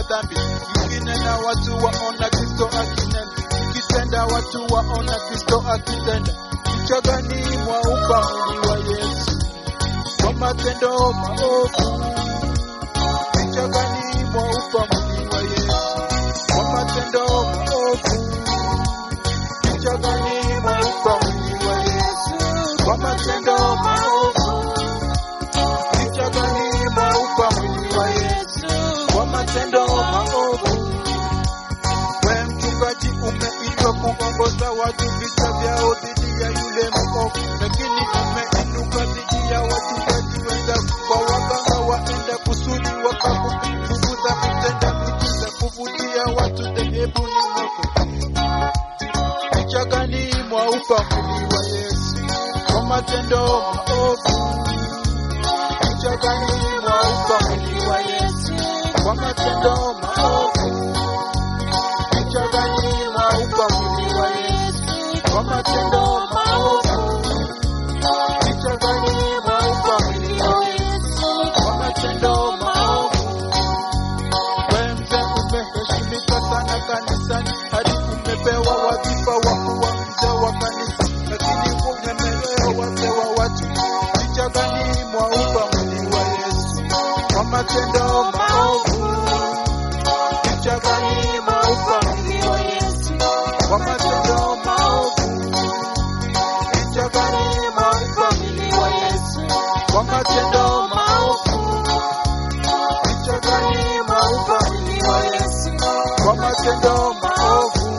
dhambi, ukinena watu waona Kristo akinena, ukitenda watu waona Kristo akitenda. Picha gani mwaupa mwili wa Yesu kwa matendo maovu? Picha gani mwaupa mwili wa Yesu kwa matendo maovu? Picha gani mwaupa mwili wa Yesu kwa matendo maovu? Picha gani mwaupa mwili wa Yesu kwa matendo maovu? We mchungaji, umeitwa kuongoza watu vita vyao dhidi ya yule mwovu, lakini umeinuka dhidi ya wachungaji wenzako, kwa waganga waenda kusudi wakakufukuza kutenda miujiza kuvutia watu dhehebuni mwako. Picha gani mwaupa mwili wa Yesu kwa matendo maovu? Picha gani mwaupa mwili wa Yesu kwa matendo maovu? Picha gani mwaupa mwili wa Yesu kwa matendo maovu? Picha gani mwaupa mwili wa Yesu kwa matendo maovu? Wewe mzee umeheshimika sana kanisani, hadi umepewa wadhifa wa kuwa mzee wa kanisa, lakini umemelea wazee wa watu. Picha gani mwaupa mwili wa Yesu kwa matendo maovu? Picha gani mwaupa mwili wa Yesu kwa matendo maovu? Picha gani mwaupa mwili wa Yesu kwa matendo maovu? Picha gani mwaupa mwili wa Yesu kwa matendo maovu?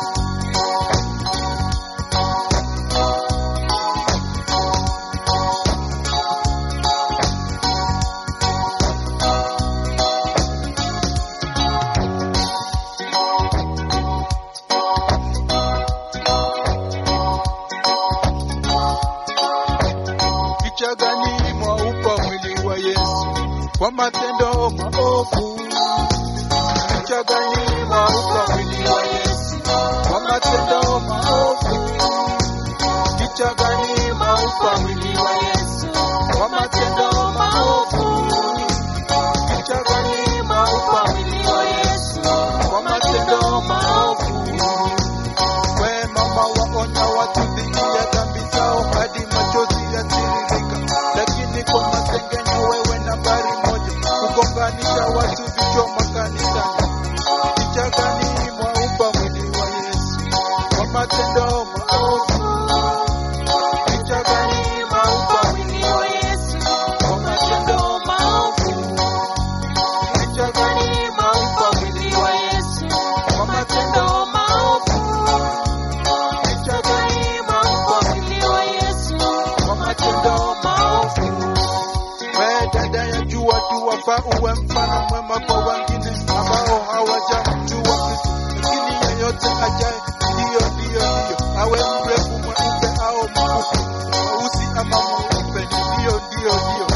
Picha gani mwaupa mwili wa Yesu kwa matendo maovu? Picha gani mwaupa mwili wa Yesu kwa matendo maovu? Picha gani mwaupa mwili wa Yesu kwa matendo maovu? Picha gani mwaupa mwili wa Yesu kwa matendo maovu? We mama waonya watu dhidi ya dhambi zao hadi machozi yatiririka, lakini kwa masengenyo wewe nambari moja, kugonganisha watu vichwa makanisani. Picha gani mwaupa mwili wa Yesu kwa matendo maovu? Picha gani mwaupa mwili wa Yesu kwa matendo maovu? Picha gani mwaupa mwili wa Yesu kwa matendo maovu? Picha gani mwaupa mwili wa Yesu kwa matendo maovu? We dada ya jua tu wafaa uwe mfano mwema kwa wengine ambao hawajamjua Kristo, lakini yeyote ajaye ndiyo ndiyo ndiyo, awe mrefu mweupe au mfupi, mweusi ama mweupe, ndiyo ndiyo ndiyo.